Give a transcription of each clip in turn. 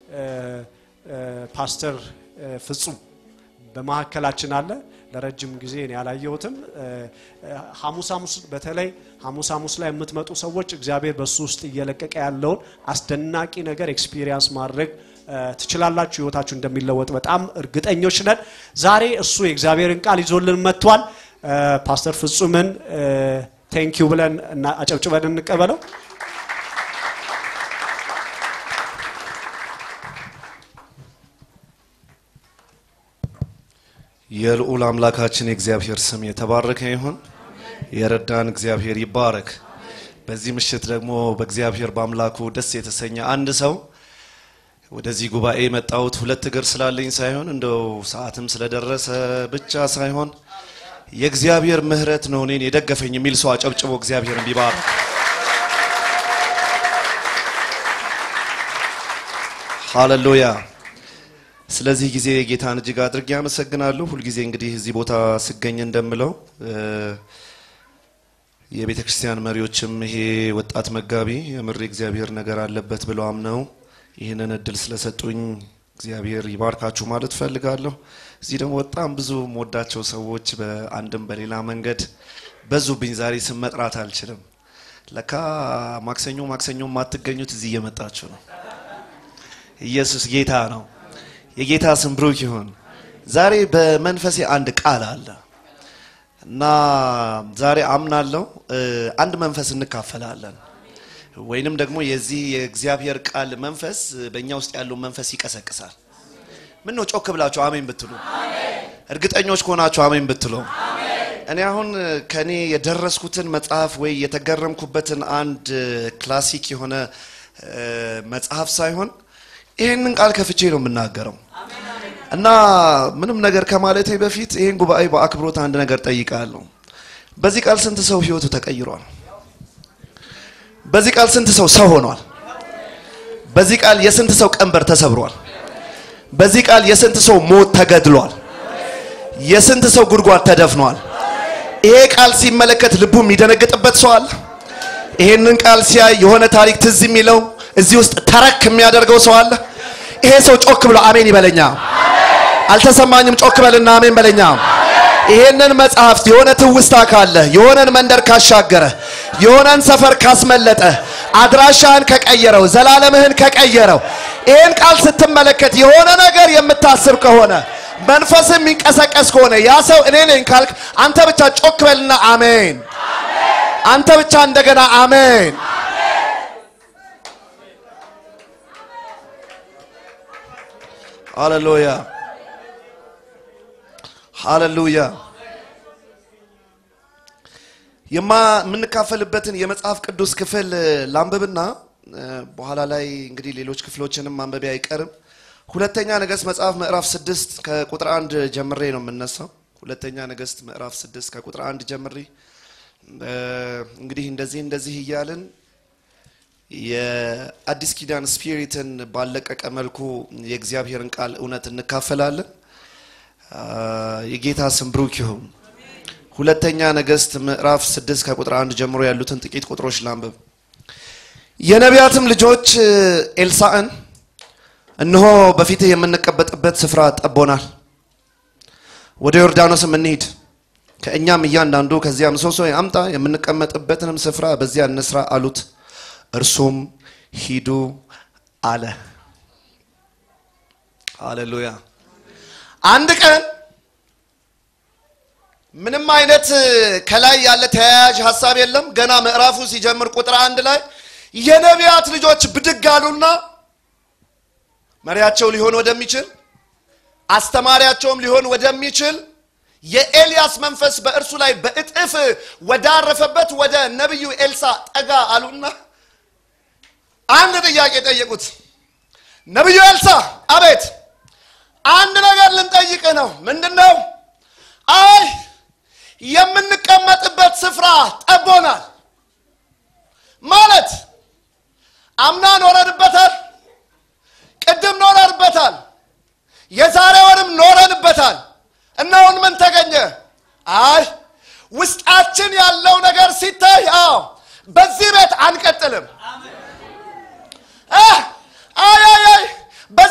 ፓስተር ፍጹም በመካከላችን አለ። ለረጅም ጊዜ እኔ ያላየሁትም። ሐሙስ ሐሙስ በተለይ ሐሙስ ሐሙስ ላይ የምትመጡ ሰዎች እግዚአብሔር በሱ ውስጥ እየለቀቀ ያለውን አስደናቂ ነገር ኤክስፒሪየንስ ማድረግ ትችላላችሁ። ህይወታችሁ እንደሚለወጥ በጣም እርግጠኞች ነን። ዛሬ እሱ የእግዚአብሔርን ቃል ይዞልን መጥቷል። ፓስተር ፍጹምን ቴንኪዩ ብለን አጨብጭበን እንቀበለው። የልዑል አምላካችን የእግዚአብሔር ስም የተባረከ ይሁን። የረዳን እግዚአብሔር ይባረክ። በዚህ ምሽት ደግሞ በእግዚአብሔር በአምላኩ ደስ የተሰኘ አንድ ሰው ወደዚህ ጉባኤ የመጣሁት ሁለት እግር ስላለኝ ሳይሆን እንደው ሰዓትም ስለደረሰ ብቻ ሳይሆን የእግዚአብሔር ምሕረት ነው እኔን የደገፈኝ የሚል ሰው አጨብጭቦ እግዚአብሔርን ቢባርክ። ሃሌሉያ። ስለዚህ ጊዜ ጌታን እጅግ አድርጌ አመሰግናለሁ። ሁልጊዜ እንግዲህ እዚህ ቦታ ስገኝ እንደምለው የቤተ ክርስቲያን መሪዎችም ይሄ ወጣት መጋቢ የምር እግዚአብሔር ነገር አለበት ብለው አምነው ይህንን እድል ስለሰጡኝ እግዚአብሔር ይባርካችሁ ማለት ፈልጋለሁ። እዚህ ደግሞ በጣም ብዙ የምወዳቸው ሰዎች በአንድም በሌላ መንገድ በዙብኝ። ዛሬ ስም መጥራት አልችልም። ለካ ማክሰኞ ማክሰኞ የማትገኙት እዚህ እየመጣችሁ ነው። ኢየሱስ ጌታ ነው። የጌታ ስም ብሩክ ይሁን። ዛሬ በመንፈሴ አንድ ቃል አለ እና ዛሬ አምናለሁ አንድ መንፈስ እንካፈላለን ወይንም ደግሞ የዚህ የእግዚአብሔር ቃል መንፈስ በእኛ ውስጥ ያለው መንፈስ ይቀሰቅሳል። ምን ነው ጮክ ብላችሁ አሜን ብትሉ፣ እርግጠኞች ከሆናችሁ አሜን ብትሉ። እኔ አሁን ከኔ የደረስኩትን መጽሐፍ ወይ የተገረምኩበትን አንድ ክላሲክ የሆነ መጽሐፍ ሳይሆን ይህንን ቃል ከፍቼ ነው የምናገረው እና ምንም ነገር ከማለቴ በፊት ይህን ጉባኤ በአክብሮት አንድ ነገር ጠይቃለሁ። በዚህ ቃል ስንት ሰው ህይወቱ ተቀይሯል? በዚህ ቃል ስንት ሰው ሰው ሆኗል? በዚህ ቃል የስንት ሰው ቀንበር ተሰብሯል? በዚህ ቃል የስንት ሰው ሞት ተገድሏል? የስንት ሰው ጉድጓድ ተደፍኗል? ይሄ ቃል ሲመለከት ልቡ የሚደነግጥበት ሰው አለ? ይሄንን ቃል ሲያይ የሆነ ታሪክ ትዝ የሚለው እዚህ ውስጥ ተረክ የሚያደርገው ሰው አለ? ይሄ ሰው ጮክ ብሎ አሜን ይበለኛ። አልተሰማኝም? ጮክ በልና አሜን በለኛ። ይሄንን መጽሐፍት የሆነ ትውስታ ካለ የሆነን መንደር ካሻገረ የሆነን ሰፈር ካስመለጠ አድራሻህን ከቀየረው ዘላለምህን ከቀየረው ይህን ቃል ስትመለከት የሆነ ነገር የምታስብ ከሆነ መንፈስ የሚንቀሰቀስ ከሆነ ያ ሰው እኔ ነኝ ካልክ አንተ ብቻ ጮክ በልና አሜን። አንተ ብቻ እንደገና አሜን። ሃሌሉያ ሃሌሉያ። የምንካፈልበትን የመጽሐፍ ቅዱስ ክፍል ላንብብና በኋላ ላይ እንግዲህ ሌሎች ክፍሎችንም ማንበቢ አይቀርም። ሁለተኛ ነገሥት መጽሐፍ ምዕራፍ ስድስት ከቁጥር አንድ ጀምሬ ነው የምነሳው። ሁለተኛ ነገሥት ምዕራፍ ስድስት ከቁጥር አንድ ጀምሬ እንግዲህ እንደዚህ እንደዚህ እያልን የአዲስ ኪዳን ስፒሪትን ባለቀቀ መልኩ የእግዚአብሔርን ቃል እውነት እንካፈላለን። የጌታ ስም ብሩክ ይሁን። ሁለተኛ ነገሥት ምዕራፍ ስድስት ከቁጥር አንድ ጀምሮ ያሉትን ጥቂት ቁጥሮች ላንብብ። የነቢያትም ልጆች ኤልሳዕን እነሆ በፊትህ የምንቀበጥበት ስፍራ ጠቦናል፣ ወደ ዮርዳኖስም እንሂድ፣ ከእኛም እያንዳንዱ ከዚያ ምሰሶ አምጣ፣ የምንቀመጥበትንም ስፍራ በዚያ እንስራ አሉት። እርሱም ሂዱ አለ። ሃሌሉያ። አንድ ቀን ምንም አይነት ከላይ ያለ ተያያዥ ሀሳብ የለም። ገና ምዕራፉ ሲጀምር ቁጥር አንድ ላይ የነቢያት ልጆች ብድግ አሉና መሪያቸው ሊሆን ወደሚችል አስተማሪያቸውም ሊሆን ወደሚችል የኤልያስ መንፈስ በእርሱ ላይ በእጥፍ ወዳረፈበት ወደ ነቢዩ ኤልሳ ጠጋ አሉና አንድ ጥያቄ ጠየቁት። ነቢዩ ኤልሳ አቤት፣ አንድ ነገር ልንጠይቅ ነው። ምንድን ነው? አይ የምንቀመጥበት ስፍራ ጠቦናል። ማለት አምና ኖረንበታል፣ ቅድም ኖረንበታል፣ የዛሬ ወርም ኖረንበታል። እና አሁን ምን ተገኘ? አይ ውስጣችን ያለው ነገር ሲታይ፣ አዎ በዚህ ቤት አንቀጥልም። አይ አይ አይ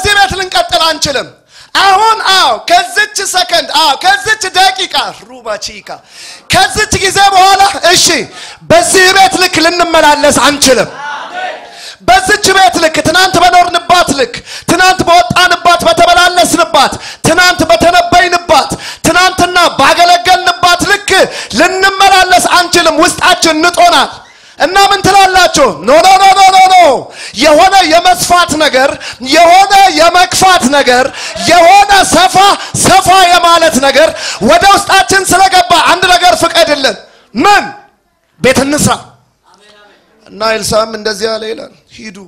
አንችልም። አሁን አዎ ከዚች ሰከንድ አዎ ከዚች ደቂቃ ሩባቺካ ከዚች ጊዜ በኋላ እሺ በዚህ ቤት ልክ ልንመላለስ አንችልም። በዚች ቤት ልክ ትናንት በኖርንባት ልክ ትናንት በወጣንባት በተመላለስንባት ትናንት በተነበይንባት ትናንትና ባገለገልንባት ልክ ልንመላለስ አንችልም። ውስጣችን ንጦናል። እና ምን ትላላችሁ? ኖ ኖ ኖ ኖ ኖ ኖ የሆነ የመስፋት ነገር የሆነ የመግፋት ነገር የሆነ ሰፋ ሰፋ የማለት ነገር ወደ ውስጣችን ስለገባ አንድ ነገር ፍቀድልን። ምን ቤት እንስራ እና ኤልሳም እንደዚህ ያለ ይላል፣ ሂዱ።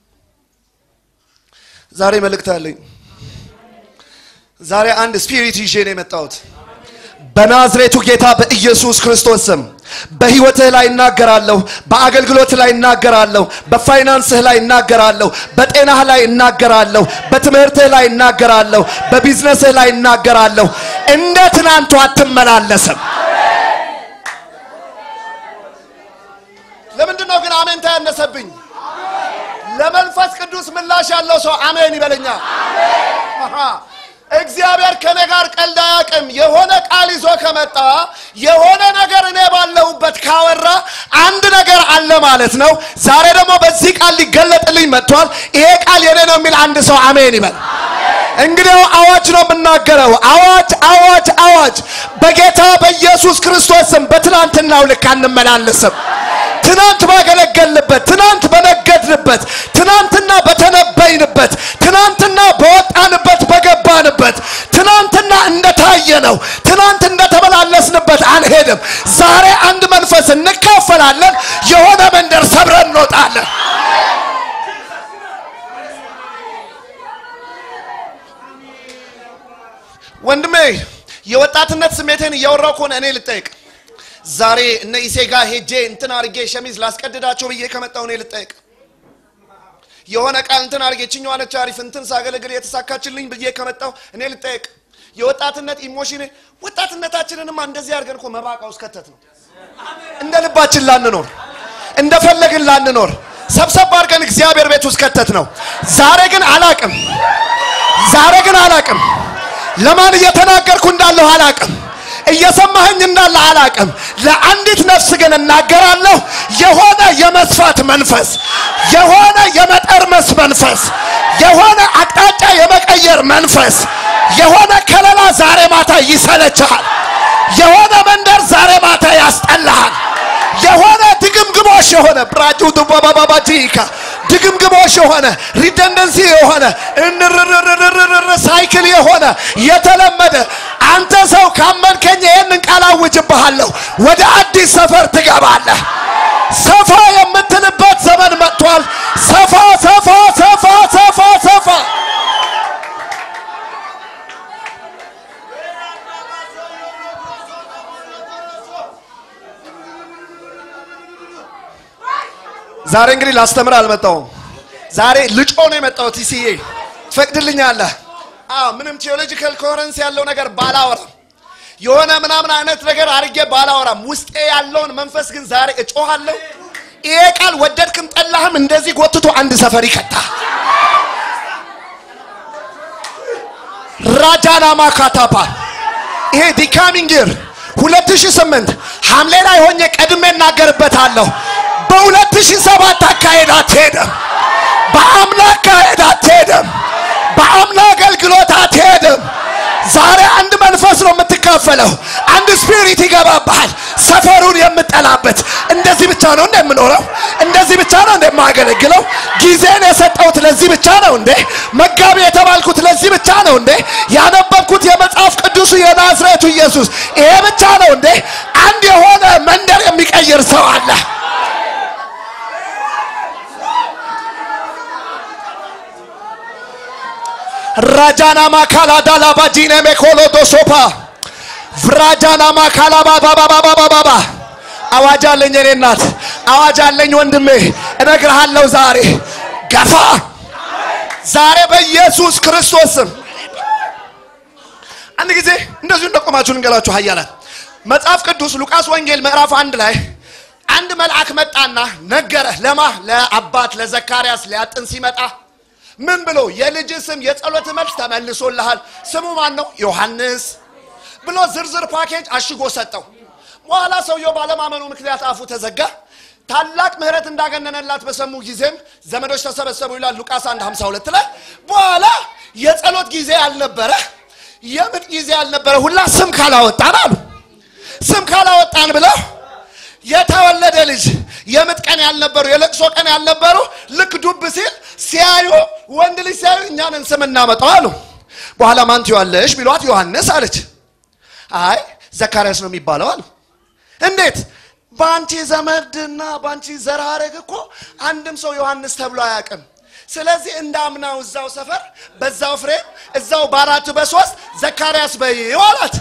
ዛሬ መልእክት አለኝ። ዛሬ አንድ ስፒሪት ይዤ ነው የመጣሁት። በናዝሬቱ ጌታ በኢየሱስ ክርስቶስ ስም በህይወትህ ላይ እናገራለሁ፣ በአገልግሎትህ ላይ እናገራለሁ፣ በፋይናንስህ ላይ እናገራለሁ፣ በጤናህ ላይ እናገራለሁ፣ በትምህርትህ ላይ እናገራለሁ፣ በቢዝነስህ ላይ እናገራለሁ። እንደ ትናንቱ አትመላለስም። ለምንድን ነው ግን አሜንታ ያነሰብኝ? ለመንፈስ ቅዱስ ምላሽ ያለው ሰው አሜን ይበለኛ። አሃ እግዚአብሔር ከኔ ጋር ቀልድ አያውቅም። የሆነ ቃል ይዞ ከመጣ የሆነ ነገር እኔ ባለሁበት ካወራ አንድ ነገር አለ ማለት ነው። ዛሬ ደግሞ በዚህ ቃል ሊገለጥልኝ መጥቷል። ይሄ ቃል የኔ ነው የሚል አንድ ሰው አሜን ይበል። እንግዲህ አዋጅ ነው የምናገረው። አዋጅ አዋጅ አዋጅ! በጌታ በኢየሱስ ክርስቶስ ስም በትናንትናው ልክ አንመላለስም። ትናንት ባገለገልንበት፣ ትናንት በነገድንበት፣ ትናንትና በተነበይንበት፣ ትናንትና በወጣንበት በገባንበት፣ ትናንትና እንደታየ ነው፣ ትናንት እንደተመላለስንበት አንሄድም። ዛሬ አንድ መንፈስ እንካፈላለን። የሆነ መንደር ሰብረን እንወጣለን። ወንድሜ የወጣትነት ስሜቴን እያወራው ከሆነ እኔ ልጠይቅ። ዛሬ እነ ኢሴ ጋር ሄጄ እንትን አርጌ ሸሚዝ ላስቀድዳቸው ብዬ ከመጣው እኔ ልጠይቅ። የሆነ ቃል እንትን አርጌ ችኛዋ ነች አሪፍ እንትን ሳገለግል የተሳካችልኝ ብዬ ከመጣው እኔ ልጠይቅ። የወጣትነት ኢሞሽን ወጣትነታችንንማ እንደዚህ አድርገን እኮ መባቃ ውስጥ ከተት ነው። እንደ ልባችን ላንኖር፣ እንደፈለግን ላንኖር፣ ሰብሰብ አድርገን እግዚአብሔር ቤት ውስጥ ከተት ነው። ዛሬ ግን አላቅም፣ ዛሬ ግን አላቅም። ለማን እየተናገርኩ እንዳለሁ አላቅም። እየሰማኸኝ እንዳለ አላቅም። ለአንዲት ነፍስ ግን እናገራለሁ። የሆነ የመስፋት መንፈስ፣ የሆነ የመጠርመስ መንፈስ፣ የሆነ አቅጣጫ የመቀየር መንፈስ፣ የሆነ ከለላ ዛሬ ማታ ይሰለችሃል። የሆነ መንደር ዛሬ ማታ ያስጠላሃል። የሆነ ድግምግሞሽ የሆነ ብራጁ ዱባባባጂካ ድግምግሞሽ የሆነ ሪደንደንሲ የሆነ እንርርርርርር ሳይክል የሆነ የተለመደ አንተ ሰው ካመንከኝ ይህንን ቃል አውጅብሃለሁ። ወደ አዲስ ሰፈር ትገባለህ። ሰፋ የምትልበት ዘመን መጥቷል። ሰፋ ሰፋ ሰፋ ሰፋ ሰፋ ዛሬ እንግዲህ ላስተምር አልመጣሁም። ዛሬ ልጮ ነው የመጣሁት። ኢሲኤ ትፈቅድልኛለህ? አዎ፣ ምንም ቴዎሎጂካል ኮሄረንስ ያለው ነገር ባላወራም የሆነ ምናምን አይነት ነገር አድርጌ ባላወራም ውስጤ ያለውን መንፈስ ግን ዛሬ እጮሃለሁ። ይሄ ቃል ወደድክም ጠላህም እንደዚህ ጎትቶ አንድ ሰፈር ይከታ ራጃና ማካታፓ ይሄ ዲካሚንግ ይር 2008 ሐምሌ ላይ ሆኜ ቀድሜ እናገርበታለሁ። በ2007 አካሄድ አትሄድም። በአምና አካሄድ አትሄድም። በአምና አገልግሎት አትሄድም። ዛሬ አንድ መንፈስ ነው የምትካፈለው። አንድ ስፒሪት ይገባብሃል። ሰፈሩን የምጠላበት እንደዚህ ብቻ ነው እንደ የምኖረው፣ እንደዚህ ብቻ ነው እንደ የማገለግለው፣ ጊዜን የሰጠሁት ለዚህ ብቻ ነው እንዴ? መጋቢ የተባልኩት ለዚህ ብቻ ነው እንዴ? ያነበብኩት የመጽሐፍ ቅዱሱ የናዝሬቱ ኢየሱስ ይሄ ብቻ ነው እንዴ? አንድ የሆነ መንደር የሚቀይር ሰው አለ። ራጃና ማካላ ዳላ ባጂኔ ሜኮሎ ዶሶፓ ፍራጃና ማካላ ባባባባባባ አዋጅ አለኝ የኔ እናት፣ አዋጅ አለኝ ወንድሜ፣ እነግርሃለሁ ዛሬ ገፋ ዛሬ በኢየሱስ ክርስቶስ ስም። አንድ ጊዜ እንደዚሁ እንደቆማችሁ ልንገላችሁ ኃያላን መጽሐፍ ቅዱስ ሉቃስ ወንጌል ምዕራፍ አንድ ላይ አንድ መልአክ መጣና ነገረ ለማ ለአባት ለዘካርያስ ሊያጥን ሲመጣ ምን ብሎ የልጅ ስም የጸሎት መልስ ተመልሶልሃል። ስሙ ማን ነው? ዮሐንስ ብሎ ዝርዝር ፓኬጅ አሽጎ ሰጠው። በኋላ ሰውየው ባለማመኑ ምክንያት አፉ ተዘጋ። ታላቅ ምሕረት እንዳገነነላት በሰሙ ጊዜም ዘመዶች ተሰበሰቡ ይላል ሉቃስ 1 52 ላይ። በኋላ የጸሎት ጊዜ ያልነበረ የምጥ ጊዜ ያልነበረ ሁላ ስም ካላወጣን አሉ ስም ካላወጣን ብለው የተወለደ ልጅ የምጥ ቀን ያልነበሩ የለቅሶ ቀን ያልነበሩ ልክ ዱብ ሲል ሲያዩ ወንድ ልጅ ሲያዩ እኛንን ስም እናመጣው አሉ። በኋላ ማን ትይዋለሽ ቢሏት ዮሐንስ አለች። አይ ዘካርያስ ነው የሚባለው አሉ። እንዴት? በአንቺ ዘመድና በአንቺ ዘር ሐረግ እኮ አንድም ሰው ዮሐንስ ተብሎ አያውቅም። ስለዚህ እንዳምናው እዛው ሰፈር በዛው ፍሬ እዛው በአራት በሶስት ዘካርያስ በይው አላት።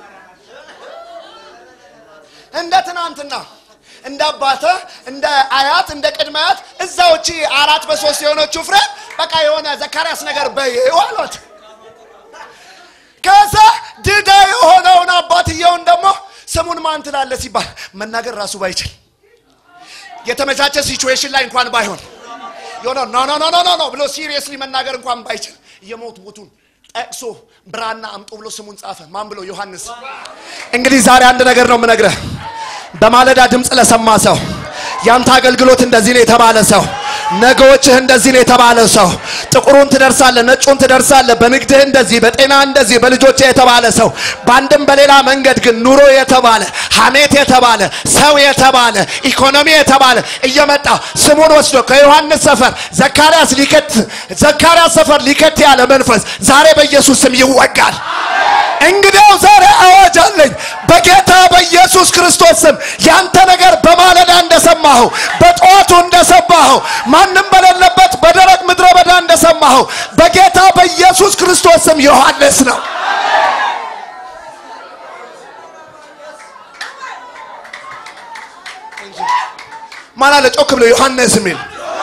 እንደ ትናንትና እንደ አባተ እንደ አያት እንደ ቅድመ አያት እዛው እቺ አራት በሶስት የሆነችው ፍሬ በቃ የሆነ ዘካርያስ ነገር በይው አሏት። ከዛ ድዳ የሆነውን አባትየውን ደግሞ ስሙን ማን ትላለህ ሲባል መናገር ራሱ ባይችል የተመቻቸ ሲቹዌሽን ላይ እንኳን ባይሆን የሆነ ኖ ኖ ኖ ኖ ኖ ብሎ ሲሪየስሊ መናገር እንኳን ባይችል የሞት ሞቱን ጠቅሶ ብራና አምጡ ብሎ ስሙን ጻፈ። ማን ብሎ? ዮሐንስ። እንግዲህ ዛሬ አንድ ነገር ነው የምነግርህ። በማለዳ ድምፅ ለሰማ ሰው ያንተ አገልግሎት እንደዚህ ነው የተባለ ሰው ነገዎችህ እንደዚህ ነው የተባለ ሰው ጥቁሩን ትደርሳለህ፣ ነጩን ትደርሳለህ፣ በንግድህ እንደዚህ፣ በጤና እንደዚህ፣ በልጆች የተባለ ሰው በአንድም በሌላ መንገድ ግን ኑሮ የተባለ ሐሜት የተባለ ሰው የተባለ ኢኮኖሚ የተባለ እየመጣ ስሙን ወስዶ ከዮሐንስ ሰፈር ዘካርያስ ሊከት ዘካርያስ ሰፈር ሊከት ያለ መንፈስ ዛሬ በኢየሱስ ስም ይወጋል። እንግዲያው ዛሬ አዋጅ አለኝ በጌታ በኢየሱስ ክርስቶስ ስም ያንተ ነገር በማለዳ እንደሰማኸው በጠዋቱ እንደሰማኸው ማንም በሌለበት በደረቅ ምድረ በዳ እንደሰማኸው በጌታ በኢየሱስ ክርስቶስ ስም ዮሐንስ ነው። ማን አለ ጮክ ብሎ ዮሐንስ የሚል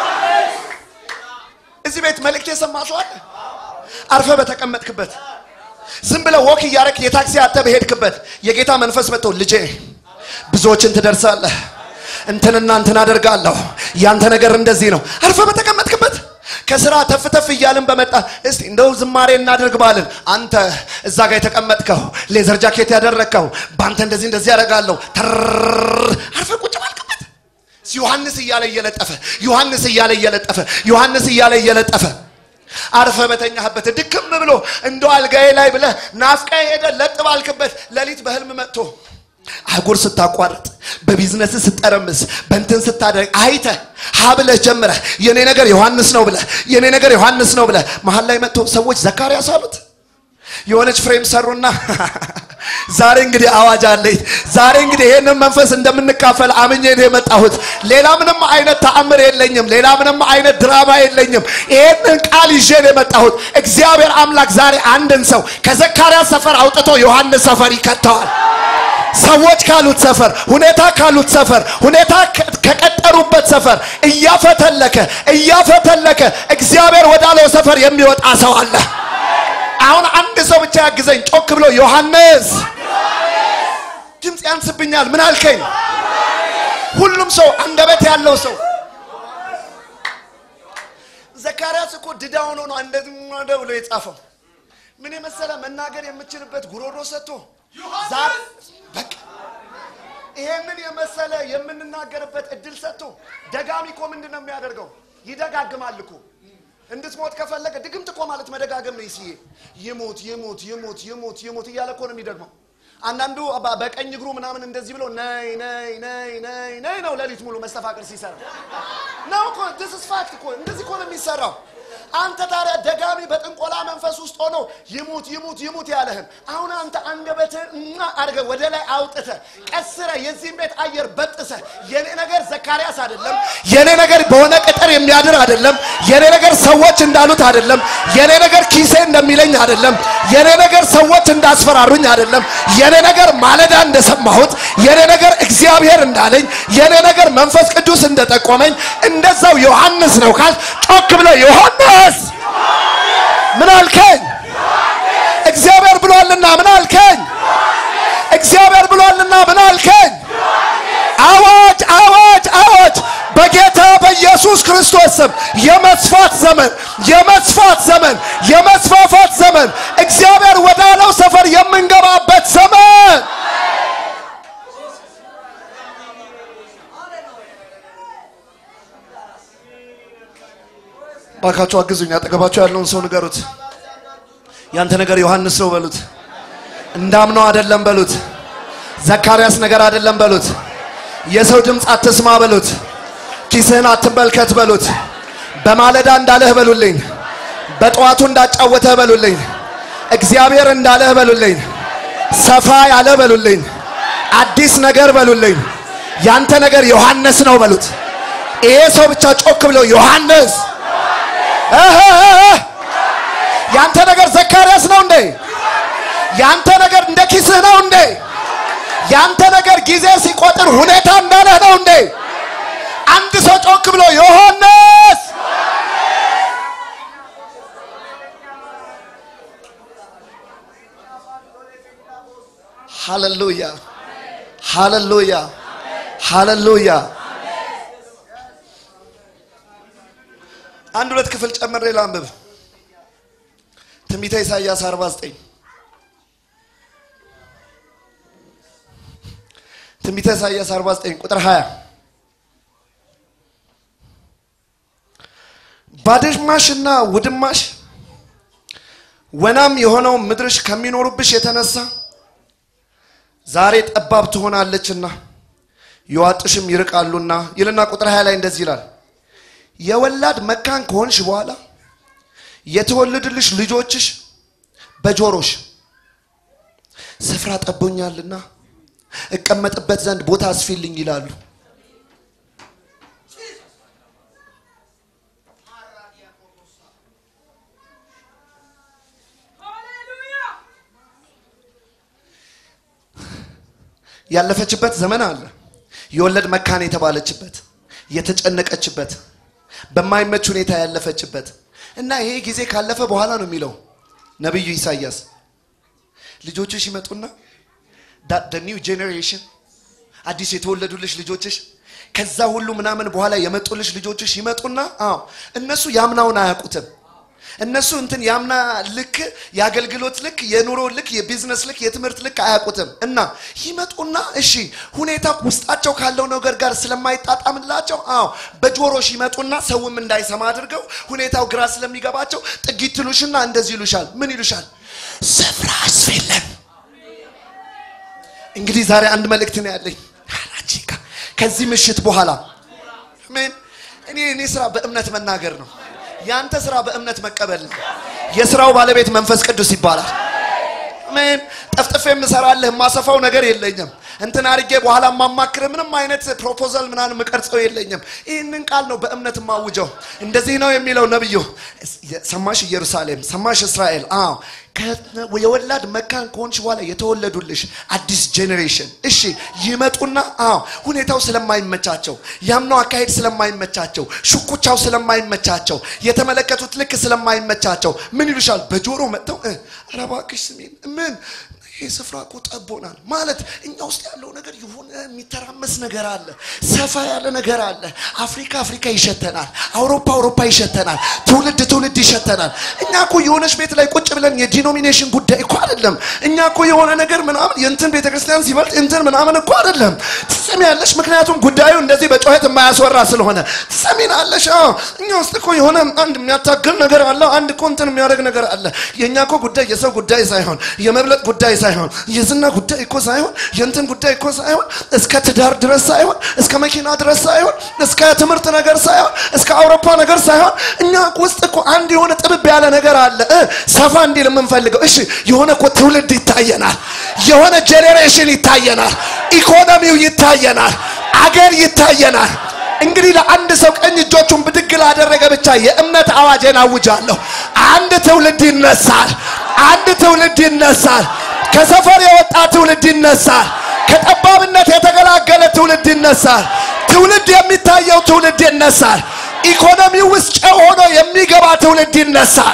እዚህ ቤት መልእክት የሰማ ሰው አለ? አርፈ በተቀመጥክበት ዝም ብለህ ወክ እያረክ የታክሲ አተ በሄድክበት የጌታ መንፈስ መጥቶ ልጄ ብዙዎችን ትደርሳለህ፣ እንትንና እንትን አደርጋለሁ፣ ያንተ ነገር እንደዚህ ነው። አርፈ በተቀመጥክበት ከስራ ተፍ ተፍ እያልን በመጣ እስቲ እንደው ዝማሬ እናድርግ ባልን አንተ እዛ ጋር የተቀመጥከው ሌዘር ጃኬት ያደረግከው በአንተ እንደዚህ እንደዚህ ያደርጋለሁ አርፈ ቁጭ ባልክበት ዮሐንስ እያለ እየለጠፈ ዮሐንስ እያለ እየለጠፈ ዮሐንስ እያለ እየለጠፈ አርፈ በተኛህበት ድክም ብሎ እንደ አልጋዬ ላይ ብለህ ናፍቃ ሄደ ለጥ ባልክበት ሌሊት በህልም መጥቶ አህጉር ስታቋርጥ በቢዝነስ ስጠረምስ በእንትን ስታደርግ አይተ ሀ ብለህ ጀምረህ የኔ ነገር ዮሐንስ ነው ብለህ የኔ ነገር ዮሐንስ ነው ብለህ መሀል ላይ መጥቶ ሰዎች ዘካርያስ አሉት። የሆነች ፍሬም ሰሩና ዛሬ እንግዲህ አዋጅ አለኝ። ዛሬ እንግዲህ ይሄንን መንፈስ እንደምንካፈል አምኜ ነው የመጣሁት። ሌላ ምንም አይነት ተአምር የለኝም። ሌላ ምንም አይነት ድራማ የለኝም። ይሄንን ቃል ይዤ ነው የመጣሁት። እግዚአብሔር አምላክ ዛሬ አንድን ሰው ከዘካርያስ ሰፈር አውጥቶ ዮሐንስ ሰፈር ይከተዋል። ሰዎች ካሉት ሰፈር፣ ሁኔታ ካሉት ሰፈር፣ ሁኔታ ከቀጠሩበት ሰፈር እያፈተለከ እያፈተለከ እግዚአብሔር ወዳለው ሰፈር የሚወጣ ሰው አለ። አሁን አንድ ሰው ብቻ ያግዘኝ። ጮክ ብሎ ዮሐንስ። ድምፅ ያንስብኛል። ምን አልከኝ? ሁሉም ሰው አንደበት ያለው ሰው ዘካርያስ እኮ ድዳ ሆኖ ነው እንደዚህ ብሎ የጻፈው። ምን የመሰለ መናገር የምችልበት ጉሮሮ ሰጥቶ ዛሬ በቃ ይሄንን የመሰለ የምንናገርበት እድል ሰጥቶ ደጋሚ እኮ ምንድን ነው የሚያደርገው? ይደጋግማል እኮ እንድትሞት ከፈለገ ድግምት እኮ ማለት መደጋገም ነው። ይስዬ ይሙት ይሙት ይሙት ይሙት ይሙት እያለ እኮ ነው የሚደግመው። አንዳንዱ በቀኝ እግሩ ምናምን እንደዚህ ብሎ ነይ ነይ ነይ ነይ ነይ ነው ሌሊት ሙሉ መስተፋቅር ሲሰራ ነው እኮ ዲስ ኢዝ ፋክት እኮ እንደዚህ እኮ ነው የሚሰራው። አንተ ታዲያ ደጋሚ በጥንቆላ መንፈስ ውስጥ ሆኖ ይሙት ይሙት ይሙት ያለህን አሁን አንተ አንደበትህን እና አድርገህ ወደ ላይ አውጥተህ ቀስረህ የዚህን ቤት አየር በጥሰህ የኔ ነገር ዘካርያስ አይደለም፣ የኔ ነገር በሆነ ቅጥር የሚያድር አይደለም፣ የኔ ነገር ሰዎች እንዳሉት አይደለም፣ የኔ ነገር ኪሴ እንደሚለኝ አይደለም፣ የኔ ነገር ሰዎች እንዳስፈራሩኝ አይደለም፣ የኔ ነገር ማለዳ እንደሰማሁት፣ የኔ ነገር እግዚአብሔር እንዳለኝ፣ የኔ ነገር መንፈስ ቅዱስ እንደጠቆመኝ እንደዛው ዮሐንስ ነው ካል ጮክ ብለው ዮሐንስ ምን አልከኝ? እግዚአብሔር ብሏልና ምን አልከኝ? እግዚአብሔር ብሏልና ምን አልከኝ? አዋጅ አዋጅ አዋጅ! በጌታ በኢየሱስ ክርስቶስ ስም የመስፋት ዘመን፣ የመስፋት ዘመን፣ የመስፋፋት ዘመን፣ እግዚአብሔር ወዳለው ሰፈር የምንገባበት ዘመን። ባካችሁ አግዙኝ። አጠገባችሁ ያለውን ሰው ንገሩት። ያንተ ነገር ዮሐንስ ነው በሉት። እንዳምነው አይደለም በሉት። ዘካርያስ ነገር አይደለም በሉት። የሰው ድምፅ አትስማ በሉት። ኪስህን አትመልከት በሉት። በማለዳ እንዳለህ በሉልኝ። በጠዋቱ እንዳጫወተህ በሉልኝ። እግዚአብሔር እንዳለህ በሉልኝ። ሰፋ ያለ በሉልኝ። አዲስ ነገር በሉልኝ። ያንተ ነገር ዮሐንስ ነው በሉት። ይሄ ሰው ብቻ ጮክ ብሎ ዮሐንስ እህ እህ ያንተ ነገር ዘካርያስ ነው እንዴ? ያንተ ነገር እንደ ኪስህ ነው እንዴ? ያንተ ነገር ጊዜ ሲቆጥር ሁኔታ እንዳለህ ነው እንዴ? አንድ ሰው ጮክ ብሎ ዮሐንስ ሃሌሉያ ሃሌሉያ ሃሌሉያ። አንድ ሁለት ክፍል ጨምሬ ላንብብ። ትንቢተ ኢሳይያስ 49 ትንቢተ ኢሳይያስ 49 ቁጥር 20 ባድማሽና ውድማሽ ወናም የሆነው ምድርሽ ከሚኖሩብሽ የተነሳ ዛሬ ጠባብ ትሆናለችና የዋጥሽም ይርቃሉና ይልና ቁጥር 20 ላይ እንደዚህ ይላል የወላድ መካን ከሆንሽ በኋላ የተወለዱልሽ ልጆችሽ በጆሮሽ ስፍራ ጠቦኛልና እቀመጥበት ዘንድ ቦታ አስፊልኝ ይላሉ። ያለፈችበት ዘመን አለ። የወለድ መካን የተባለችበት የተጨነቀችበት በማይመች ሁኔታ ያለፈችበት እና ይሄ ጊዜ ካለፈ በኋላ ነው የሚለው ነቢዩ ኢሳያስ ልጆችሽ ይመጡና ኒው ጄኔሬሽን አዲስ የተወለዱልሽ ልጆችሽ ከዛ ሁሉ ምናምን በኋላ የመጡልሽ ልጆችሽ ይመጡና አዎ እነሱ ያምናውን አያውቁትም እነሱ እንትን ያምና ልክ የአገልግሎት ልክ የኑሮ ልክ የቢዝነስ ልክ የትምህርት ልክ አያውቁትም እና ይመጡና እሺ ሁኔታ ውስጣቸው ካለው ነገር ጋር ስለማይጣጣምላቸው አዎ በጆሮሽ ይመጡና ሰውም እንዳይሰማ አድርገው ሁኔታው ግራ ስለሚገባቸው ጥጊት ትሉሽና እንደዚህ ይሉሻል ምን ይሉሻል ስፍራ አስፌለን እንግዲህ ዛሬ አንድ መልእክት ነው ያለኝ አላቺካ ከዚህ ምሽት በኋላ ምን እኔ እኔ ስራ በእምነት መናገር ነው ያንተ ስራ በእምነት መቀበል ነው የስራው ባለቤት መንፈስ ቅዱስ ይባላል ምን ጠፍጥፌ የምሰራልህ የማሰፋው ነገር የለኝም እንትን አድርጌ በኋላ የማማክር ምንም አይነት ፕሮፖዛል ምናምን የምቀርጸው የለኝም ይህንን ቃል ነው በእምነት የማውጀው እንደዚህ ነው የሚለው ነብዩ ሰማሽ ኢየሩሳሌም ሰማሽ እስራኤል አዎ የወላድ መካን ከሆንሽ በኋላ የተወለዱልሽ አዲስ ጄኔሬሽን እሺ ይመጡና አዎ ሁኔታው ስለማይመቻቸው ያምነው አካሄድ ስለማይመቻቸው ሽኩቻው ስለማይመቻቸው የተመለከቱት ልክ ስለማይመቻቸው ምን ይሉሻል በጆሮ መጥተው ኧረ እባክሽ ስሜን ምን ይህ ስፍራ እኮ ጠቦናል ማለት እኛ ውስጥ ያለው ነገር የሆነ የሚተራመስ ነገር አለ ሰፋ ያለ ነገር አለ አፍሪካ አፍሪካ ይሸተናል አውሮፓ አውሮፓ ይሸተናል ትውልድ ትውልድ ይሸተናል እኛ እኮ የሆነች ቤት ላይ ቁጭ ብለን የዲኖሚኔሽን ጉዳይ እኮ አይደለም እኛ እኮ የሆነ ነገር ምናምን የእንትን ቤተክርስቲያን ሲበልጥ እንትን ምናምን እኮ አይደለም ትሰሚያለሽ ምክንያቱም ጉዳዩ እንደዚህ በጩኸት የማያስወራ ስለሆነ ትሰሚናለሽ እኛ ውስጥ እኮ የሆነ አንድ የሚያታግል ነገር አለ አንድ እኮ እንትን የሚያደርግ ነገር አለ የእኛ እኮ ጉዳይ የሰው ጉዳይ ሳይሆን የመብለጥ ጉዳይ ሳይሆን የዝና ጉዳይ እኮ ሳይሆን የእንትን ጉዳይ እኮ ሳይሆን እስከ ትዳር ድረስ ሳይሆን እስከ መኪና ድረስ ሳይሆን እስከ ትምህርት ነገር ሳይሆን እስከ አውሮፓ ነገር ሳይሆን እኛ ውስጥ እኮ አንድ የሆነ ጥብብ ያለ ነገር አለ ሰፋ እንዲል የምንፈልገው እሺ የሆነ እኮ ትውልድ ይታየናል የሆነ ጄኔሬሽን ይታየናል ኢኮኖሚው ይታየናል አገር ይታየናል እንግዲህ ለአንድ ሰው ቀኝ እጆቹን ብድግ ላደረገ ብቻ የእምነት አዋጄን አውጃለሁ አንድ ትውልድ ይነሳል አንድ ትውልድ ይነሳል ከሰፈር የወጣ ትውልድ ይነሳል ከጠባብነት የተገላገለ ትውልድ ይነሳል ትውልድ የሚታየው ትውልድ ይነሳል ኢኮኖሚ ውስጥ ጨው ሆኖ የሚገባ ትውልድ ይነሳል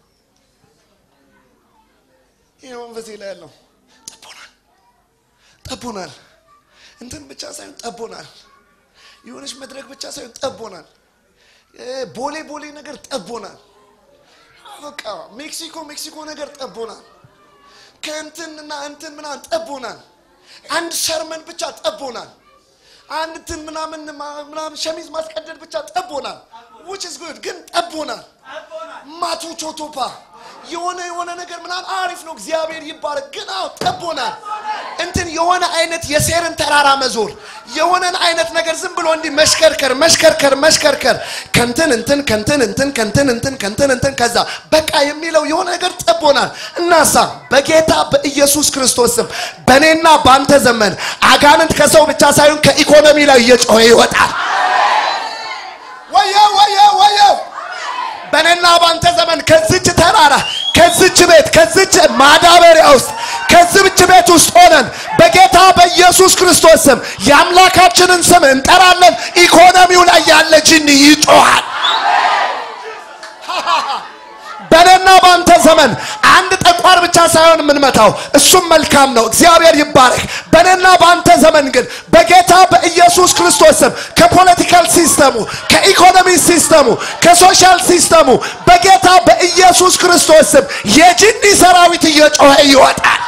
ይህ መንፈሴ ላይ ያለው ጠቦናል ጠቦናል። እንትን ብቻ ሳይሆን ጠቦናል። የሆነች መድረክ ብቻ ሳይሆን ጠቦናል። እ ቦሌ ቦሌ ነገር ጠቦናል። በቃ ሜክሲኮ ሜክሲኮ ነገር ጠቦናል። ከእንትንና እንትን ምናምን ጠቦናል። አንድ ሰርመን ብቻ ጠቦናል። አንድ እንትን ምናምን ምናምን ሸሚዝ ማስቀደድ ብቻ ጠቦናል። which is good ግን ጠቦናል። ማቱ ቾቶፓ የሆነ የሆነ ነገር ምናምን አሪፍ ነው፣ እግዚአብሔር ይባረክ። ግን አዎ ጠቦናል። እንትን የሆነ አይነት የሴርን ተራራ መዞር የሆነን አይነት ነገር ዝም ብሎ እንዲህ መሽከርከር መሽከርከር መሽከርከር ከንትን እንትን ከንትን እንትን ከንትን እንትን ከንትን እንትን ከዛ በቃ የሚለው የሆነ ነገር ጠቦናል። እናሳ በጌታ በኢየሱስ ክርስቶስ ስም በእኔና በአንተ ዘመን አጋንንት ከሰው ብቻ ሳይሆን ከኢኮኖሚ ላይ እየጮኸ ይወጣል። ወየው ወየው ወየው በእኔና በአንተ ዘመን ከዚች ተራራ ከዚች ቤት ከዚች ማዳበሪያ ውስጥ ከዚች ቤት ውስጥ ሆነን በጌታ በኢየሱስ ክርስቶስ ስም የአምላካችንን ስም እንጠራለን። ኢኮኖሚው ላይ ያለ ጅኒ ይጮሃል። በእኔና በአንተ ዘመን አንድ ጠቋር ብቻ ሳይሆን የምንመታው እሱም መልካም ነው። እግዚአብሔር ይባረክ። በእኔና በአንተ ዘመን ግን በጌታ በኢየሱስ ክርስቶስ ስም ከፖለቲካል ሲስተሙ፣ ከኢኮኖሚ ሲስተሙ፣ ከሶሻል ሲስተሙ በጌታ በኢየሱስ ክርስቶስ ስም የጅኒ ሰራዊት እየጮኸ ይወጣል።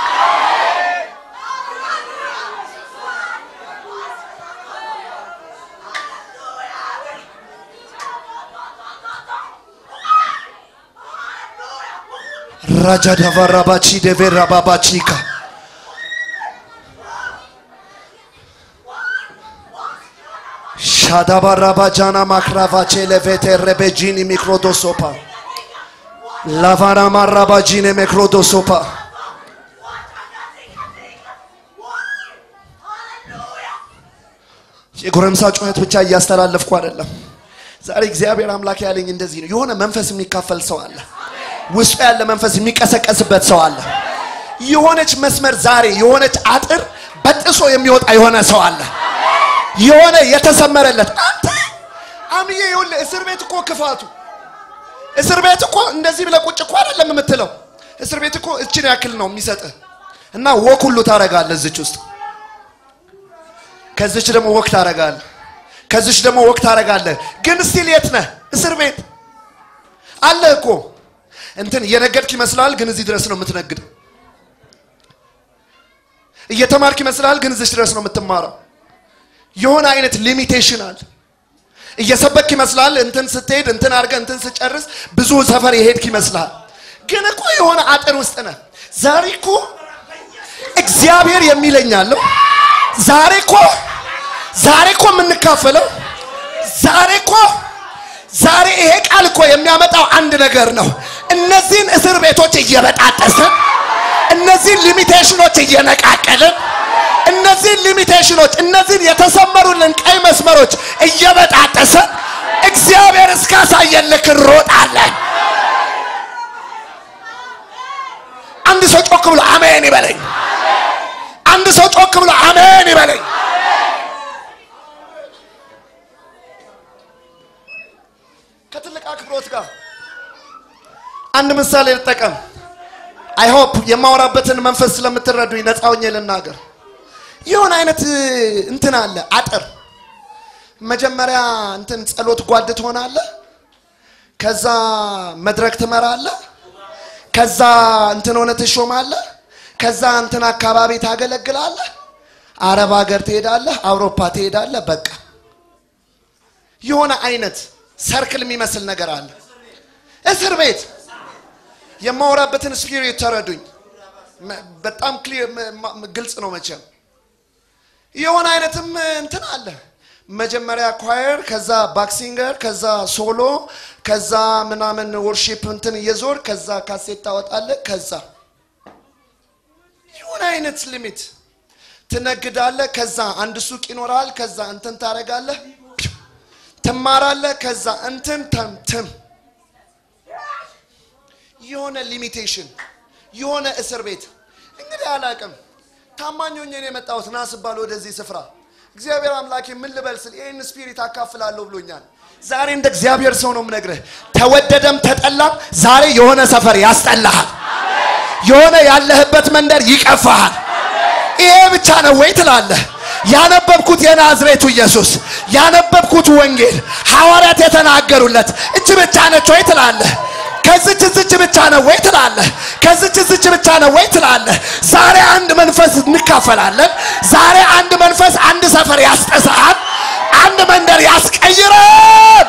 ራጃዳቫራባቺ ደቬራባባቺካ ሻዳባራባጃና ማክራቫቼ ለቬቴ ረቤጂኒ ሚክሮዶሶፓ ላቫራማራባጂኔ ሚክሮዶሶፓ የጎረምሳ ጩኸት ብቻ እያስተላለፍኩ አይደለም። ዛሬ እግዚአብሔር አምላክ ያለኝ እንደዚህ ነው። የሆነ መንፈስ የሚካፈል ሰው አለ። ውስጡ ያለ መንፈስ የሚቀሰቀስበት ሰው አለ። የሆነች መስመር ዛሬ የሆነች አጥር በጥሶ የሚወጣ የሆነ ሰው አለ። የሆነ የተሰመረለት አንተ አምዬ ይኸውልህ፣ እስር ቤት እኮ ክፋቱ እስር ቤት እኮ እንደዚህ ብለህ ቁጭ እኮ አይደለም የምትለው። እስር ቤት እኮ እችን ያክል ነው የሚሰጥህ እና ወክ ሁሉ ታረጋለህ እዚች ውስጥ ከዚች ደግሞ ወክ ታረጋለህ ከዚች ደግሞ ወክ ታረጋለህ። ግን ስቲል የት ነህ? እስር ቤት አለ እኮ እንትን እየነገድክ ይመስላል፣ ግን እዚህ ድረስ ነው የምትነግደው። እየተማርክ ይመስላል፣ ግን እዚህ ድረስ ነው የምትማረው። የሆነ አይነት ሊሚቴሽን አለ። እየሰበክ ይመስላል፣ እንትን ስትሄድ እንትን አድርገህ እንትን ስጨርስ ብዙ ሰፈር የሄድክ ይመስላል፣ ግን እኮ የሆነ አጥር ውስጥ ነህ። ዛሬ እኮ እግዚአብሔር የሚለኛለሁ ዛሬ እኮ ዛሬ እኮ የምንካፈለው ዛሬ እኮ ዛሬ ይሄ ቃል እኮ የሚያመጣው አንድ ነገር ነው። እነዚህን እስር ቤቶች እየበጣጠስን እነዚህን ሊሚቴሽኖች እየነቃቀልን እነዚህን ሊሚቴሽኖች እነዚህን የተሰመሩልን ቀይ መስመሮች እየበጣጠስን እግዚአብሔር እስካሳየን ልክ እንሮጣለን። አንድ ሰው ጮክ ብሎ አሜን ይበለኝ። አንድ ሰው ጮክ ብሎ አሜን ይበለኝ። ከትልቅ አክብሮት ጋር አንድ ምሳሌ ልጠቀም። አይ ሆፕ የማወራበትን መንፈስ ስለምትረዱኝ ነፃ ሆኜ ልናገር። የሆነ አይነት እንትን አለ አጥር። መጀመሪያ እንትን ጸሎት ጓድ ትሆናለህ፣ ከዛ መድረክ ትመራለህ፣ ከዛ እንትን ሆነ ትሾማለህ፣ ከዛ እንትን አካባቢ ታገለግላለህ፣ አረብ ሀገር ትሄዳለህ፣ አውሮፓ ትሄዳለህ። በቃ የሆነ አይነት ሰርክል የሚመስል ነገር አለ። እስር ቤት የማወራበትን ስፒሪት ተረዱኝ። በጣም ክሊር ግልጽ ነው መቼም። የሆነ አይነትም እንትን አለ። መጀመሪያ ኳየር፣ ከዛ ባክሲንገር፣ ከዛ ሶሎ፣ ከዛ ምናምን ወርሺፕ እንትን እየዞር ከዛ ካሴት ታወጣለህ። ከዛ የሆነ አይነት ሊሚት ትነግዳለህ። ከዛ አንድ ሱቅ ይኖራል። ከዛ እንትን ታደርጋለህ ትማራለህ። ከዛ እንትን ተምትም የሆነ ሊሚቴሽን የሆነ እስር ቤት እንግዲህ አላቅም። ታማኝ ሆኜ ነው የመጣሁት ና ስባል ወደዚህ ስፍራ እግዚአብሔር አምላኬ ምን ልበል ስል ይህን ስፒሪት አካፍላለሁ ብሎኛል። ዛሬ እንደ እግዚአብሔር ሰው ነው የምነግርህ። ተወደደም ተጠላም ዛሬ የሆነ ሰፈር ያስጠላሃል። የሆነ ያለህበት መንደር ይቀፋሃል። ይሄ ብቻ ነው ወይ ትላለህ። ያነበብኩት የናዝሬቱ ኢየሱስ ያነበብኩት ወንጌል ሐዋርያት የተናገሩለት እች ብቻ ነች ወይ ትላለህ። ከዝች ዝች ብቻ ነው ወይ ትላለህ። ከዝች ዝች ብቻ ነው ወይ ትላለህ። ዛሬ አንድ መንፈስ እንካፈላለን። ዛሬ አንድ መንፈስ አንድ ሰፈር ያስጠሳል፣ አንድ መንደር ያስቀይራል።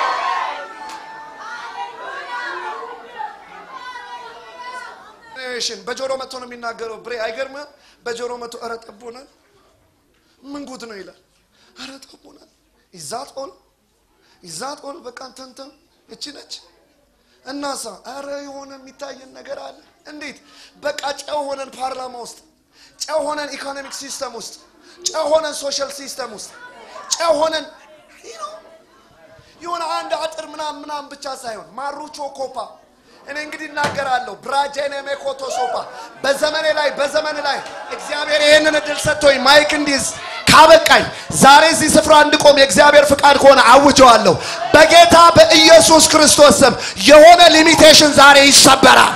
ሽን በጆሮ መጥቶ ነው የሚናገረው። ብሬ አይገርምም? በጆሮ መጥቶ ኧረ ጠቦናል፣ ምን ጉድ ነው ይላል። ኧረ ጠቦናል። ይዛት ኦል ይዛት ኦል በቃ ተንተን እቺ ነች እናሳ ኧረ የሆነ የሚታየን ነገር አለ። እንዴት በቃ ጨው ሆነን ፓርላማ ውስጥ ጨው ሆነን ኢኮኖሚክ ሲስተም ውስጥ ጨው ሆነን ሶሻል ሲስተም ውስጥ ጨው ሆነን የሆነ አንድ አጥር ምናምን ምናምን ብቻ ሳይሆን ማሩቾ ኮፓ እኔ እንግዲህ እናገራለሁ ብራጄኔ ሜኮቶ ሶፓ በዘመኔ ላይ በዘመን ላይ እግዚአብሔር ይህንን እድል ሰጥቶኝ ማይክ እንዲዝ ካበቃኝ ዛሬ እዚህ ስፍራ እንድቆም የእግዚአብሔር ፍቃድ ከሆነ አውጀዋለሁ። በጌታ በኢየሱስ ክርስቶስ ስም የሆነ ሊሚቴሽን ዛሬ ይሰበራል።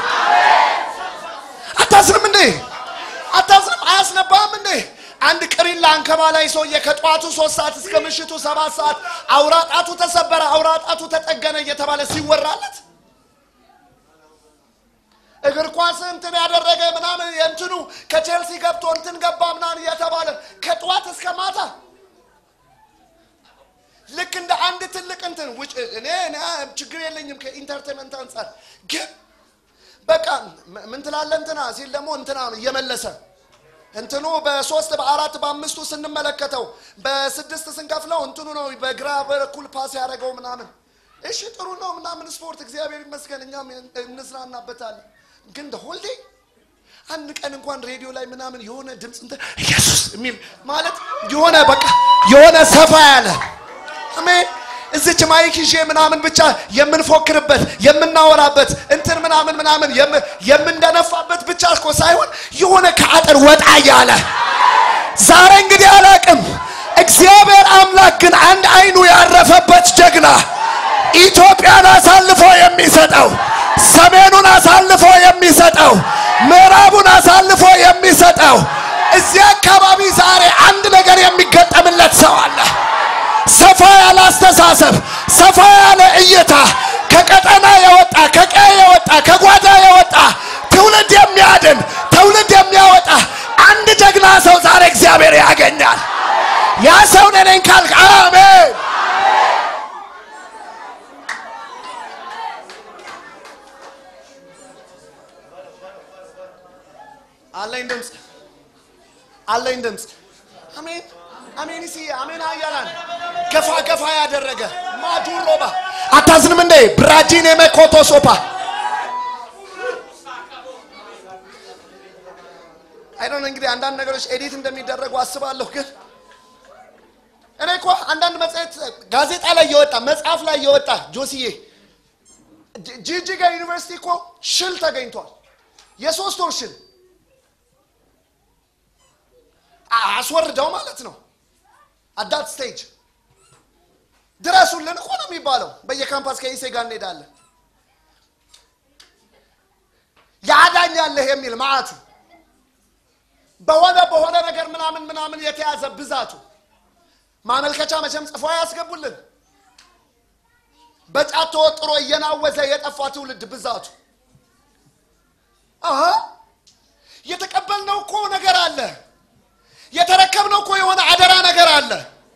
አታዝንም እንዴ? አታዝንም? አያስነባም እንዴ? አንድ ቅሪላ አንከባላይ ሰውዬ ከጠዋቱ ሶስት ሰዓት እስከ ምሽቱ ሰባት ሰዓት አውራጣቱ ተሰበረ፣ አውራጣቱ ተጠገነ እየተባለ ሲወራለት እግር ኳስ እንትን ያደረገ ምናምን የእንትኑ ከቼልሲ ገብቶ እንትን ገባ ምናምን እየተባለ ከጠዋት እስከ ማታ ልክ እንደ አንድ ትልቅ እንትን ውጭ እኔ እኔ ችግር የለኝም ከኢንተርቴንመንት አንጻር ግን በቃ ምን ትላለ እንትና ሲል ደግሞ እንትና እየመለሰ እንትኑ በሶስት በአራት በአምስቱ ስንመለከተው በስድስት ስንከፍለው እንትኑ ነው በግራ በኩል ፓስ ያደረገው ምናምን እሺ ጥሩ ነው ምናምን ስፖርት እግዚአብሔር ይመስገን እኛም እንዝናናበታለን ግን ሆልዴ አንድ ቀን እንኳን ሬዲዮ ላይ ምናምን የሆነ ድምፅ እንትን ኢየሱስ የሚል ማለት የሆነ በቃ የሆነ ሰፋ ያለ አሜን እዚች ማይክ ይዤ ምናምን ብቻ የምንፎክርበት የምናወራበት እንትን ምናምን ምናምን የምንደነፋበት ብቻ እኮ ሳይሆን የሆነ ከአጥር ወጣ እያለ ዛሬ እንግዲህ አላቅም እግዚአብሔር አምላክ ግን አንድ አይኑ ያረፈበት ጀግና ኢትዮጵያን አሳልፎ የሚሰጠው ሰሜኑን አሳልፎ የሚሰጠው ምዕራቡን አሳልፎ የሚሰጠው እዚህ አካባቢ ዛሬ አንድ ነገር የሚገጠምለት ሰው አለ። ሰፋ ያለ አስተሳሰብ፣ ሰፋ ያለ እይታ፣ ከቀጠና የወጣ ከቀየ የወጣ ከጓዳ የወጣ ትውልድ የሚያድን ትውልድ የሚያወጣ አንድ ጀግና ሰው ዛሬ እግዚአብሔር ያገኛል። ያ ሰው ነኝ ካልክ አሜን። አለኝ ድምፅ አለኝ ድምፅ አሜን አሜን ሲ አሜን አያላን ገፋ ገፋ ያደረገ ማዱሮባ አታዝንም እንዴ ብራጂን የመኮቶ ሶፓ አይዶን እንግዲህ አንዳንድ ነገሮች ኤዲት እንደሚደረጉ አስባለሁ ግን እኔ እኮ አንዳንድ መጽሔት ጋዜጣ ላይ የወጣ መጽሐፍ ላይ የወጣ ጆሲዬ ጂጂጋ ዩኒቨርሲቲ እኮ ሽል ተገኝቷል የሶስት ወር ሽል አስወርደው ማለት ነው። አዳት ስቴጅ ድረሱልን እኮ ነው የሚባለው። በየካምፓስ ከኢሴ ጋር እንሄዳለን። ያዳኛለህ የሚል ማዕቱ በሆነ በሆነ ነገር ምናምን ምናምን የተያዘ ብዛቱ ማመልከቻ መቼም ጽፎ ያስገቡልን። በጫት ተወጥሮ እየናወዘ የጠፋ ትውልድ ብዛቱ አሀ የተቀበልነው እኮ ነገር አለ የተረከብነው እኮ የሆነ አደራ ነገር አለ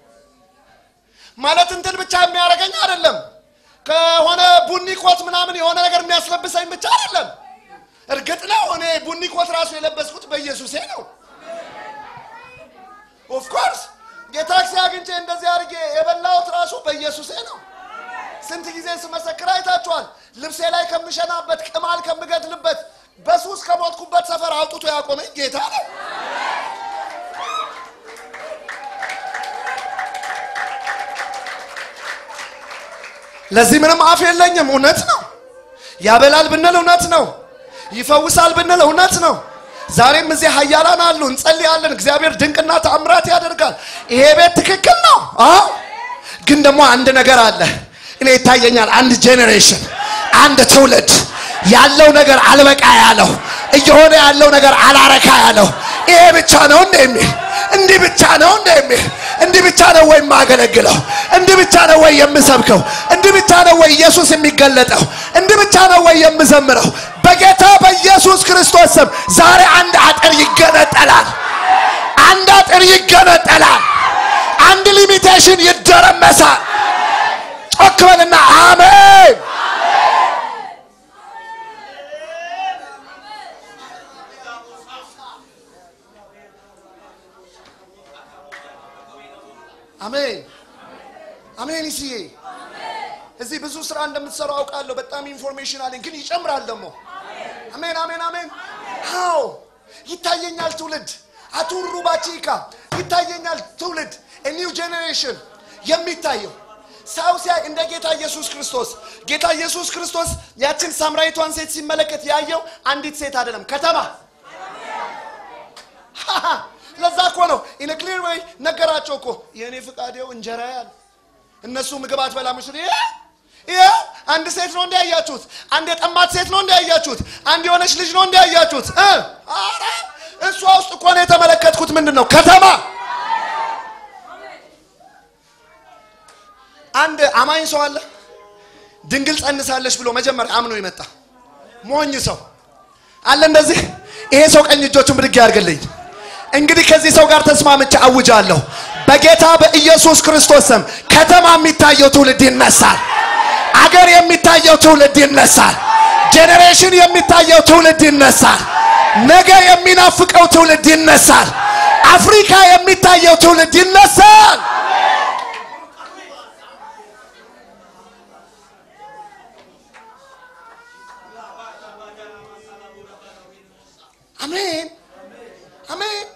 ማለት እንትን ብቻ የሚያደርገኝ አይደለም። ከሆነ ቡኒ ኮት ምናምን የሆነ ነገር የሚያስለብሰኝ ብቻ አይደለም። እርግጥ ነው እኔ ቡኒ ኮት ራሱ የለበስኩት በኢየሱሴ ነው። ኦፍኮርስ የታክሲ አግኝቼ እንደዚህ አድርጌ የበላሁት ራሱ በኢየሱሴ ነው። ስንት ጊዜ ስመሰክር አይታችኋል። ልብሴ ላይ ከምሸናበት ቅማል ከምገድልበት በሱስ ከሞትኩበት ሰፈር አውጥቶ ያቆመኝ ጌታ ነው። ለዚህ ምንም አፍ የለኝም። እውነት ነው። ያበላል ብንል እውነት ነው። ይፈውሳል ብንል እውነት ነው። ዛሬም እዚህ ኃያላን አሉ፣ እንጸልያለን። እግዚአብሔር ድንቅና ተአምራት ያደርጋል። ይሄ ቤት ትክክል ነው። አዎ፣ ግን ደግሞ አንድ ነገር አለ። እኔ ይታየኛል። አንድ ጄኔሬሽን፣ አንድ ትውልድ ያለው ነገር አልበቃ ያለው እየሆነ ያለው ነገር አላረካ ያለው ይሄ ብቻ ነው እንደ የሚል እንዲህ ብቻ ነው እንደ የሚል እንዲህ ብቻ ነው ወይ የማገለግለው? እንዲህ ብቻ ነው ወይ የምሰብከው? እንዲህ ብቻ ነው ወይ ኢየሱስ የሚገለጠው? እንዲህ ብቻ ነው ወይ የምዘምረው? በጌታ በኢየሱስ ክርስቶስ ስም ዛሬ አንድ አጥር ይገነጠላል። አንድ አጥር ይገነጠላል። አንድ ሊሚቴሽን ይደረመሳል። ጮክ በልና አሜን። አሜን አሜን። ይስዬ እዚህ ብዙ ስራ እንደምትሰሩ አውቃለሁ። በጣም ኢንፎርሜሽን አለኝ፣ ግን ይጨምራል ደግሞ። አሜን አሜን አሜን። አዎ ይታየኛል ትውልድ አቱሩ ባቺካ ይታየኛል ትውልድ ኒው ጄኔሬሽን የሚታየው ሰው ሲያይ እንደ ጌታ ኢየሱስ ክርስቶስ ጌታ ኢየሱስ ክርስቶስ ያችን ሳምራዊቷን ሴት ሲመለከት ያየው አንዲት ሴት አይደለም ከተማ ለዛ እኮ ነው ኢን ክሊር ወይ ነገራቸው እኮ የእኔ ፍቃዴው እንጀራ ያል እነሱ ምግብ አትበላም ስል ይኸው አንድ ሴት ነው እንዲያያችሁት አንድ የጠማት ሴት ነው እንዲያያችሁት አንድ የሆነች ልጅ ነው እንዲያያችሁት ኧረ እሷ ውስጥ እኮ ነው የተመለከትኩት ምንድን ነው ከተማ አንድ አማኝ ሰው አለ ድንግል ጸንሳለች ብሎ መጀመሪያ አምኖ ይመጣ ሞኝ ሰው አለ እንደዚህ ይሄ ሰው ቀኝ እጆቹን ብድግ ያድርግልኝ እንግዲህ ከዚህ ሰው ጋር ተስማምቼ አውጃለሁ በጌታ በኢየሱስ ክርስቶስ ስም ከተማ የሚታየው ትውልድ ይነሳል አገር የሚታየው ትውልድ ይነሳል ጄኔሬሽን የሚታየው ትውልድ ይነሳል ነገ የሚናፍቀው ትውልድ ይነሳል አፍሪካ የሚታየው ትውልድ ይነሳል አሜን አሜን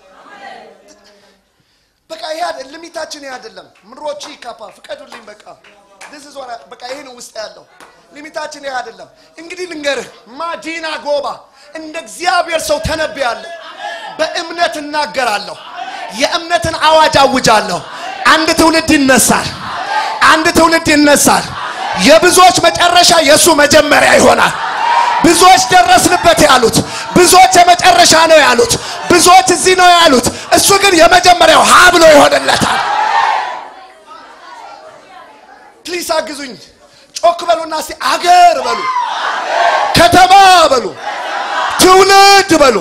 በቃ ይሄ አይደል ሊሚታችን ይሄ አይደለም ምሮቺ ካፓ ፍቀዱልኝ በቃ this is what I- በቃ ይሄ ነው ውስጥ ያለው ሊሚታችን ይሄ አይደለም እንግዲህ ልንገርህ ማዲና ጎባ እንደ እግዚአብሔር ሰው ተነብያለሁ በእምነት እናገራለሁ የእምነትን አዋጅ አውጃለሁ አንድ ትውልድ ይነሳል አንድ ትውልድ ይነሳል የብዙዎች መጨረሻ የእሱ መጀመሪያ ይሆናል ብዙዎች ደረስንበት ያሉት ብዙዎች የመጨረሻ ነው ያሉት ብዙዎች እዚህ ነው ያሉት እሱ ግን የመጀመሪያው ሀ ብሎ ይሆንለታል ፕሊስ አግዙኝ ጮክ በሉና እስቲ አገር በሉ ከተማ በሉ ትውልድ በሉ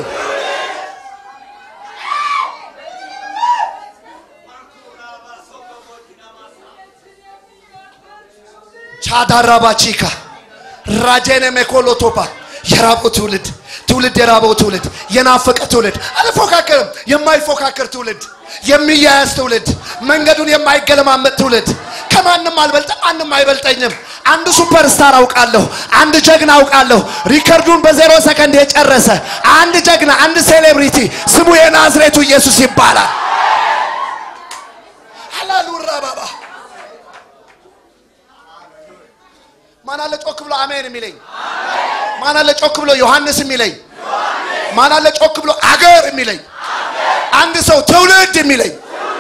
ቻዳራባቺካ ራጄነ ሜኮሎቶፓ የራበው ትውልድ ትውልድ የራበው ትውልድ የናፈቀ ትውልድ አልፎካከርም የማይፎካከር ትውልድ የሚያያዝ ትውልድ መንገዱን የማይገለማመጥ ትውልድ ከማንም አልበልጥም ማንም አይበልጠኝም አንድ ሱፐርስታር አውቃለሁ አንድ ጀግና አውቃለሁ ሪከርዱን በዜሮ ሰከንድ የጨረሰ አንድ ጀግና አንድ ሴሌብሪቲ ስሙ የናዝሬቱ ኢየሱስ ይባላል አላሉራ ባባ ማን አለ ጮክ ብሎ አሜን የሚለኝ ማን አለ ጮክ ብሎ ዮሐንስ የሚለኝ ማን አለ ጮክ ብሎ አገር የሚለኝ አንድ ሰው ትውልድ የሚለኝ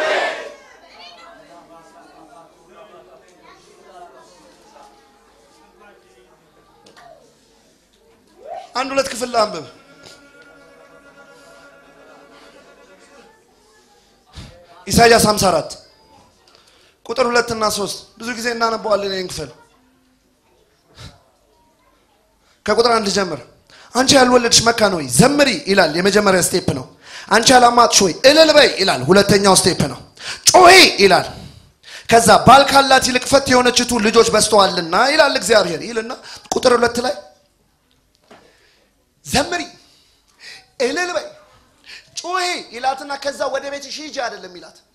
አንድ ሁለት ክፍል ላንብብ ኢሳይያስ 54 ቁጥር ሁለት እና ሶስት ብዙ ጊዜ እናነበዋለን ይህን ክፍል ከቁጥር አንድ ጀምር አንቺ ያልወለድሽ መካን ሆይ ዘምሪ ይላል የመጀመሪያ ስቴፕ ነው አንቺ ያላማጥሽ ሆይ እልል በይ ይላል ሁለተኛው ስቴፕ ነው ጮሂ ይላል ከዛ ባል ካላት ይልቅ ፈት የሆነችቱ ልጆች በስተዋልና ይላል እግዚአብሔር ይልና ቁጥር ሁለት ላይ ዘምሪ እልል በይ ጩሂ ይላትና ከዛ ወደ ቤትሽ ሂጂ አይደለም ይላት